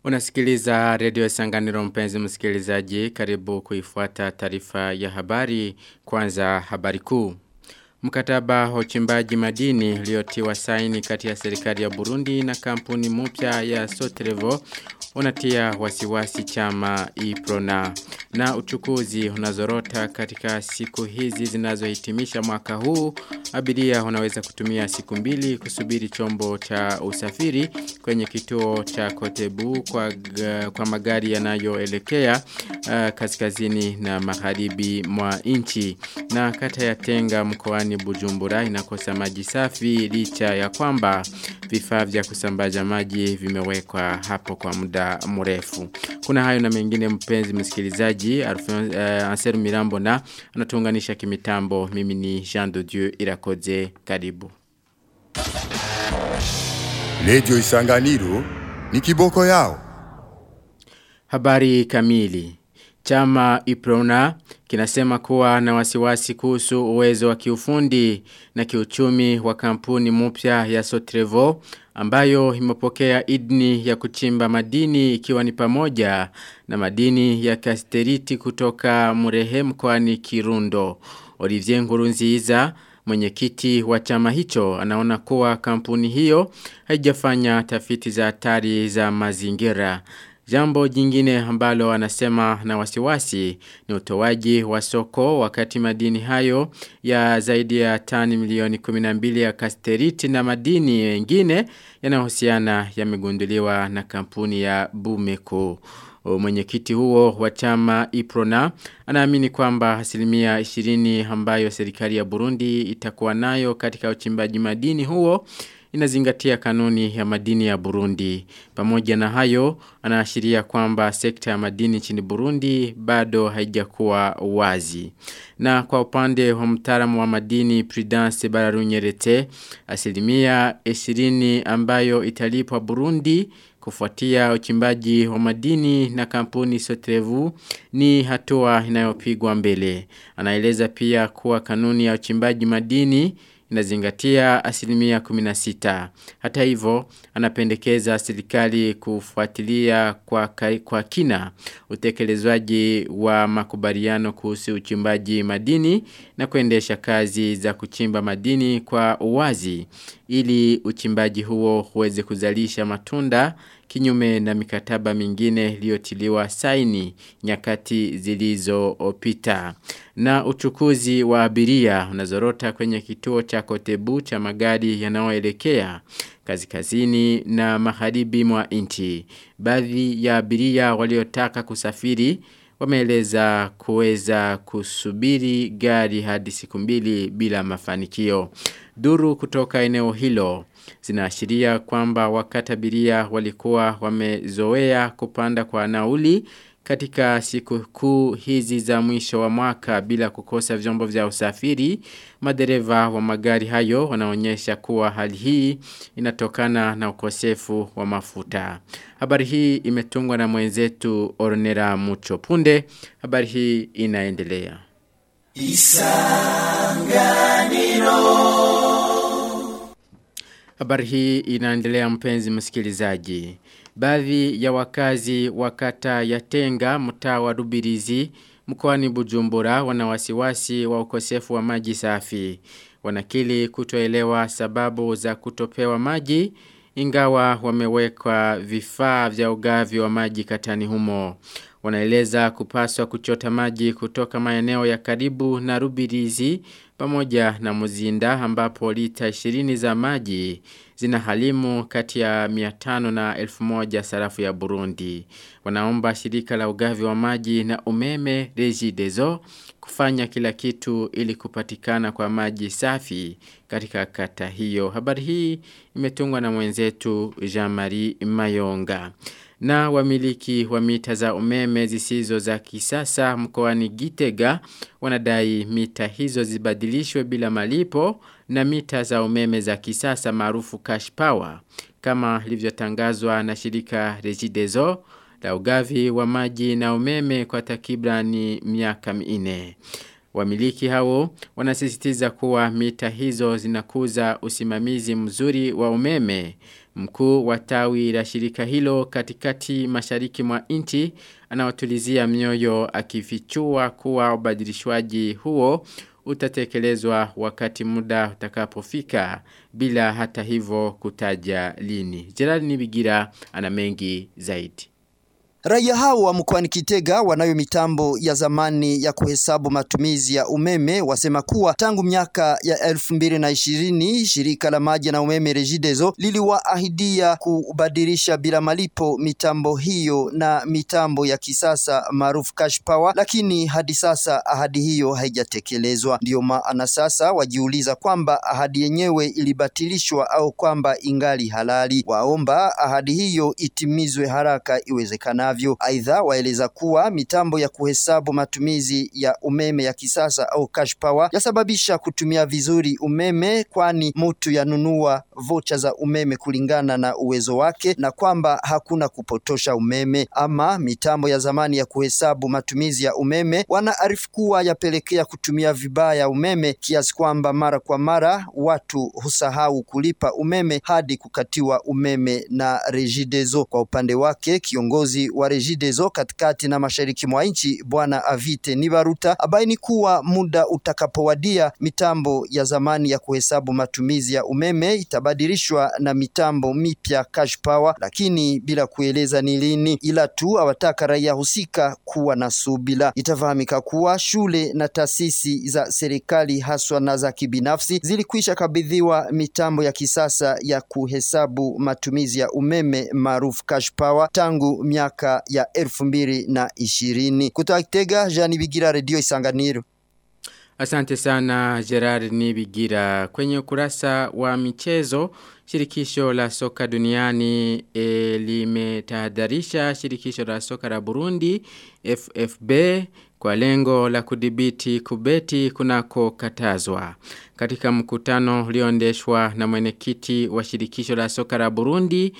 Unasikiliza redio Sanganiro mpenzi msikilizaji karibu kuifuata taarifa ya habari kwanza habari kuu. Mkataba wa uchimbaji madini uliotiwa saini kati ya serikali ya Burundi na kampuni mpya ya Sotrevo unatia wasiwasi chama Iprona na uchukuzi unazorota katika siku hizi zinazohitimisha mwaka huu abiria wanaweza kutumia siku mbili kusubiri chombo cha usafiri kwenye kituo cha Kotebu kwa, kwa magari yanayoelekea uh, kaskazini na magharibi mwa nchi na kata ya Tenga mkoani Bujumbura inakosa maji safi licha ya kwamba vifaa vya kusambaza maji vimewekwa hapo kwa muda mrefu. Kuna hayo na mengine mpenzi msikilizaji, uh, Anseru Mirambo na anatuunganisha kimitambo. Mimi ni Jean de Dieu Irakoze. Karibu. Radio Isanganiro ni kiboko yao. Habari kamili. Chama Iprona kinasema kuwa na wasiwasi kuhusu uwezo wa kiufundi na kiuchumi wa kampuni mpya ya Sotrevo ambayo imepokea idni ya kuchimba madini ikiwa ni pamoja na madini ya kasteriti kutoka Murehe mkoani Kirundo. Olivier Ngurunziza mwenyekiti wa chama hicho anaona kuwa kampuni hiyo haijafanya tafiti za hatari za mazingira. Jambo jingine ambalo anasema na wasiwasi ni utoaji wa soko wakati madini hayo ya zaidi ya tani milioni 12 ya kasteriti na madini mengine yanayohusiana yamegunduliwa na kampuni ya Bumeko. Mwenyekiti huo wa chama Iprona anaamini kwamba asilimia 20 ambayo serikali ya Burundi itakuwa nayo katika uchimbaji madini huo inazingatia kanuni ya madini ya Burundi. Pamoja na hayo, anaashiria kwamba sekta ya madini nchini Burundi bado haijakuwa wazi. Na kwa upande wa mtaalamu wa madini Prudence Bararunyerete, asilimia 20 ambayo italipwa Burundi kufuatia uchimbaji wa madini na kampuni Sotrevu ni hatua inayopigwa mbele. Anaeleza pia kuwa kanuni ya uchimbaji madini inazingatia asilimia 16. Hata hivyo, anapendekeza serikali kufuatilia kwa, kwa kina utekelezwaji wa makubaliano kuhusu uchimbaji madini na kuendesha kazi za kuchimba madini kwa uwazi ili uchimbaji huo uweze kuzalisha matunda kinyume na mikataba mingine iliyotiliwa saini nyakati zilizopita. Na uchukuzi wa abiria unazorota kwenye kituo cha Kotebu cha magari yanayoelekea kaskazini na magharibi mwa nchi. Baadhi ya abiria waliotaka kusafiri wameeleza kuweza kusubiri gari hadi siku mbili bila mafanikio. Duru kutoka eneo hilo zinaashiria kwamba wakati abiria walikuwa wamezoea kupanda kwa nauli katika siku kuu hizi za mwisho wa mwaka bila kukosa vyombo vya usafiri, madereva wa magari hayo wanaonyesha kuwa hali hii inatokana na ukosefu wa mafuta. Habari hii imetungwa na mwenzetu Ornera Mucho Punde. Habari hii inaendelea. Isanganiro Habari hii inaendelea mpenzi msikilizaji. Baadhi ya wakazi wa kata ya Tenga mtaa wa Rubirizi mkoani Bujumbura wana wasiwasi wa ukosefu wa maji safi. Wanakili kutoelewa sababu za kutopewa maji ingawa wamewekwa vifaa vya ugavi wa maji katani humo. Wanaeleza kupaswa kuchota maji kutoka maeneo ya karibu na Rubirizi pamoja na Muzinda ambapo lita 20 za maji zina halimu kati ya 500 na 1000 sarafu ya Burundi. Wanaomba shirika la ugavi wa maji na umeme Regideso kufanya kila kitu ili kupatikana kwa maji safi katika kata hiyo. Habari hii imetungwa na mwenzetu Jean-Marie Mayonga na wamiliki wa mita za umeme zisizo za kisasa mkoani Gitega wanadai mita hizo zibadilishwe bila malipo na mita za umeme za kisasa maarufu cash power kama ilivyotangazwa na shirika Regideso la ugavi wa maji na umeme kwa takribani miaka minne. Wamiliki hao wanasisitiza kuwa mita hizo zinakuza usimamizi mzuri wa umeme. Mkuu wa tawi la shirika hilo katikati mashariki mwa nchi anawatulizia mioyo akifichua kuwa ubadilishwaji huo utatekelezwa wakati muda utakapofika bila hata hivyo kutaja lini. Gerard Nibigira ana mengi zaidi. Raia hao wa mkoani Kitega wanayo mitambo ya zamani ya kuhesabu matumizi ya umeme wasema kuwa tangu miaka ya elfu mbili na ishirini shirika la maji na umeme Regideso liliwaahidia kubadilisha bila malipo mitambo hiyo na mitambo ya kisasa maarufu cash power, lakini hadi sasa ahadi hiyo haijatekelezwa. Ndiyo maana sasa wajiuliza kwamba ahadi yenyewe ilibatilishwa au kwamba ingali halali. Waomba ahadi hiyo itimizwe haraka iwezekanavyo vinginevyo. Aidha, waeleza kuwa mitambo ya kuhesabu matumizi ya umeme ya kisasa au cash power yasababisha kutumia vizuri umeme, kwani mtu yanunua vocha za umeme kulingana na uwezo wake na kwamba hakuna kupotosha umeme. Ama mitambo ya zamani ya kuhesabu matumizi ya umeme wanaarifu kuwa yapelekea kutumia vibaya umeme kiasi kwamba mara kwa mara watu husahau kulipa umeme hadi kukatiwa umeme na Regideso. Kwa upande wake kiongozi wa Regideso katikati na mashariki mwa nchi Bwana Avite Nibaruta abaini kuwa muda utakapowadia mitambo ya zamani ya kuhesabu matumizi ya umeme itabadilishwa na mitambo mipya cash power, lakini bila kueleza ni lini, ila tu awataka raia husika kuwa na subila. Itafahamika kuwa shule na taasisi za serikali haswa na za kibinafsi zilikwisha kabidhiwa mitambo ya kisasa ya kuhesabu matumizi ya umeme maarufu cash power tangu miaka ya elfu mbili na ishirini. Kutoka Kitega, Jani Bigira, Redio Isanganiro. Asante sana Gerard Nibigira. Kwenye ukurasa wa michezo, shirikisho la soka duniani e, limetahadharisha shirikisho la soka la Burundi FFB kwa lengo la kudhibiti kubeti kunako katazwa. Katika mkutano ulioendeshwa na mwenyekiti wa shirikisho la soka la Burundi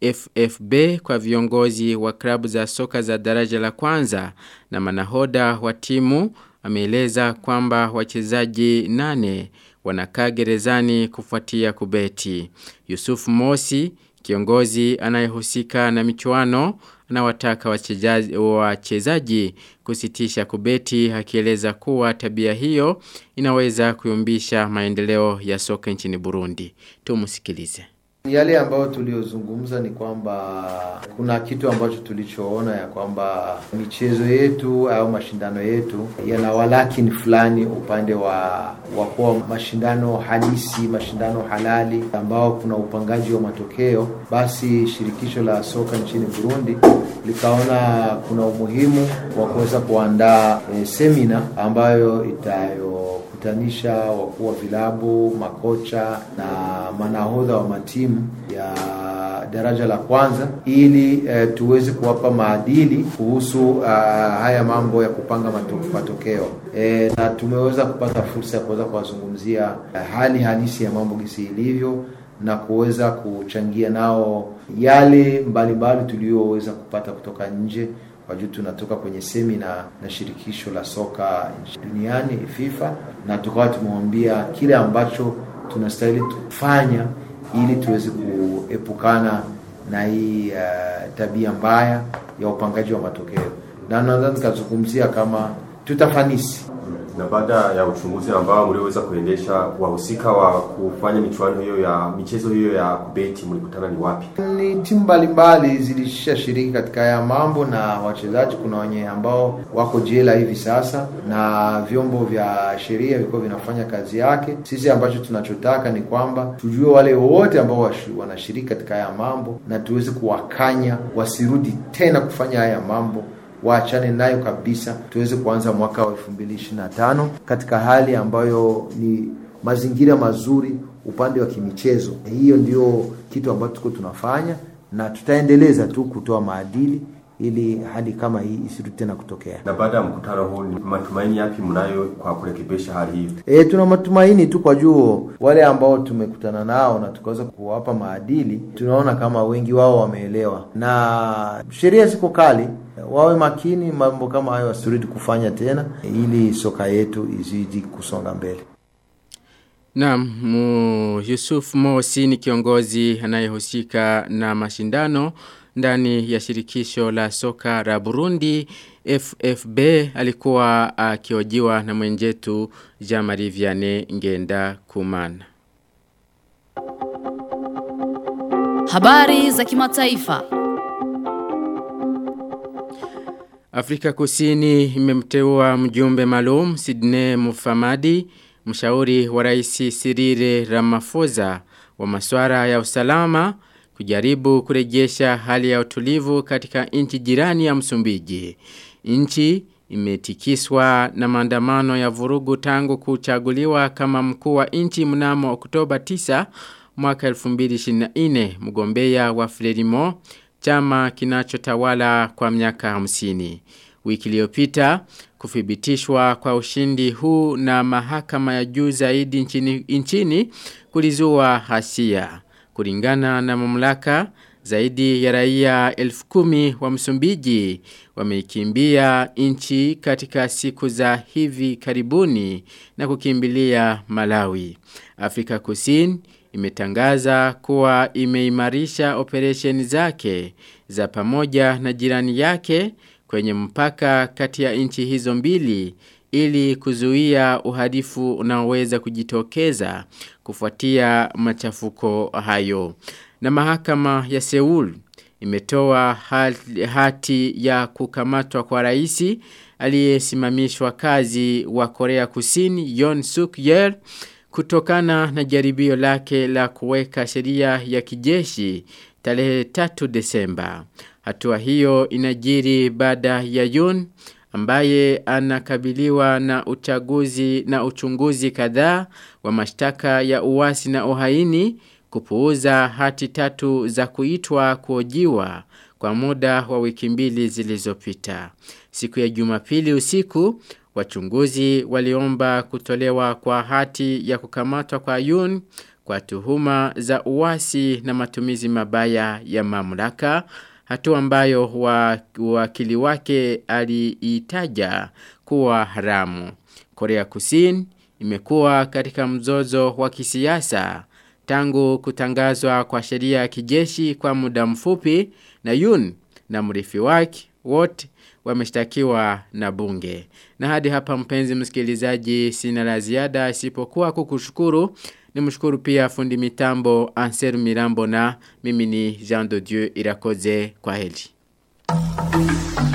FFB kwa viongozi wa klabu za soka za daraja la kwanza na manahoda wa timu ameeleza kwamba wachezaji nane wanakaa gerezani kufuatia kubeti. Yusuf Mosi, kiongozi anayehusika na michuano, anawataka wachezaji, wachezaji kusitisha kubeti akieleza kuwa tabia hiyo inaweza kuyumbisha maendeleo ya soka nchini Burundi. Tumusikilize. Yale ambayo tuliozungumza ni kwamba kuna kitu ambacho tulichoona ya kwamba michezo yetu au mashindano yetu yana walakini fulani upande wa wa kuwa mashindano halisi, mashindano halali ambao kuna upangaji wa matokeo. Basi shirikisho la soka nchini Burundi likaona kuna umuhimu wa kuweza kuandaa e, semina ambayo itayo kutanisha wakuu wa vilabu, makocha na manahodha wa matimu ya daraja la kwanza ili e, tuweze kuwapa maadili kuhusu uh, haya mambo ya kupanga matokeo e, na tumeweza kupata fursa ya kuweza kuwazungumzia uh, hali halisi ya mambo gisi ilivyo na kuweza kuchangia nao yale mbalimbali tuliyoweza kupata kutoka nje kwa juu tunatoka kwenye semina na shirikisho la soka duniani FIFA, na tukawa tumewambia kile ambacho tunastahili kufanya ili tuweze kuepukana na hii uh, tabia mbaya ya upangaji wa matokeo, na naweza nikazungumzia kama tutafanisi na baada ya uchunguzi ambao mlioweza kuendesha, wahusika wa kufanya michuano hiyo ya michezo hiyo ya kubeti mlikutana ni wapi? Ni timu mbalimbali zilishashiriki katika haya mambo, na wachezaji kuna wenye ambao wako jela hivi sasa, na vyombo vya sheria viko vinafanya kazi yake. Sisi ambacho tunachotaka ni kwamba tujue wale wote ambao wanashiriki katika haya mambo, na tuweze kuwakanya wasirudi tena kufanya haya mambo waachane nayo kabisa, tuweze kuanza mwaka wa 2025 katika hali ambayo ni mazingira mazuri upande wa kimichezo. Hiyo ndio kitu ambacho tuko tunafanya na tutaendeleza tu kutoa maadili ili hali kama hii isirudi tena kutokea. Na baada ya mkutano huu, ni matumaini yapi mnayo kwa kurekebisha hali hii? E, tuna matumaini tu kwa juu wale ambao tumekutana nao na tukaweza kuwapa maadili, tunaona kama wengi wao wameelewa, na sheria ziko kali. wawe makini, mambo kama hayo wasirudi kufanya tena, ili soka yetu izidi kusonga mbele. Naam, mu Yusuf Mosi ni kiongozi anayehusika na mashindano ndani ya shirikisho la soka la Burundi FFB alikuwa akiojiwa na mwenjetu Jean-Marie Vianney Ngenda Kumana. Habari za kimataifa. Afrika Kusini imemteua mjumbe maalum Sidney Mufamadi, mshauri wa Rais Cyril Ramaphosa wa masuala ya usalama kujaribu kurejesha hali ya utulivu katika nchi jirani ya Msumbiji. Nchi imetikiswa na maandamano ya vurugu tangu kuchaguliwa kama mkuu wa nchi mnamo Oktoba 9 mwaka 2024 mgombea wa Frelimo chama kinachotawala kwa miaka 50. Wiki iliyopita kuthibitishwa kwa ushindi huu na mahakama ya juu zaidi nchini, nchini kulizua hasia. Kulingana na mamlaka zaidi ya raia elfu kumi wa Msumbiji wameikimbia nchi katika siku za hivi karibuni na kukimbilia Malawi. Afrika Kusini imetangaza kuwa imeimarisha operesheni zake za pamoja na jirani yake kwenye mpaka kati ya nchi hizo mbili ili kuzuia uhalifu unaoweza kujitokeza kufuatia machafuko hayo. Na mahakama ya Seoul imetoa hati ya kukamatwa kwa raisi aliyesimamishwa kazi wa Korea Kusini Yoon Suk Yeol kutokana na jaribio lake la kuweka sheria ya kijeshi tarehe 3 Desemba. Hatua hiyo inajiri baada ya Yoon ambaye anakabiliwa na uchaguzi na uchunguzi kadhaa wa mashtaka ya uasi na uhaini kupuuza hati tatu za kuitwa kuojiwa kwa muda wa wiki mbili zilizopita. Siku ya Jumapili usiku wachunguzi waliomba kutolewa kwa hati ya kukamatwa kwa Yun kwa tuhuma za uasi na matumizi mabaya ya mamlaka hatua ambayo wakili wake aliitaja kuwa haramu. Korea Kusini imekuwa katika mzozo wa kisiasa tangu kutangazwa kwa sheria ya kijeshi kwa muda mfupi na Yun na mrithi wake wote wameshtakiwa na bunge. Na hadi hapa mpenzi msikilizaji sina la ziada isipokuwa kukushukuru Nimshukuru pia fundi mitambo Anser Mirambo na mimi ni Jean de Dieu Irakoze kwa heli.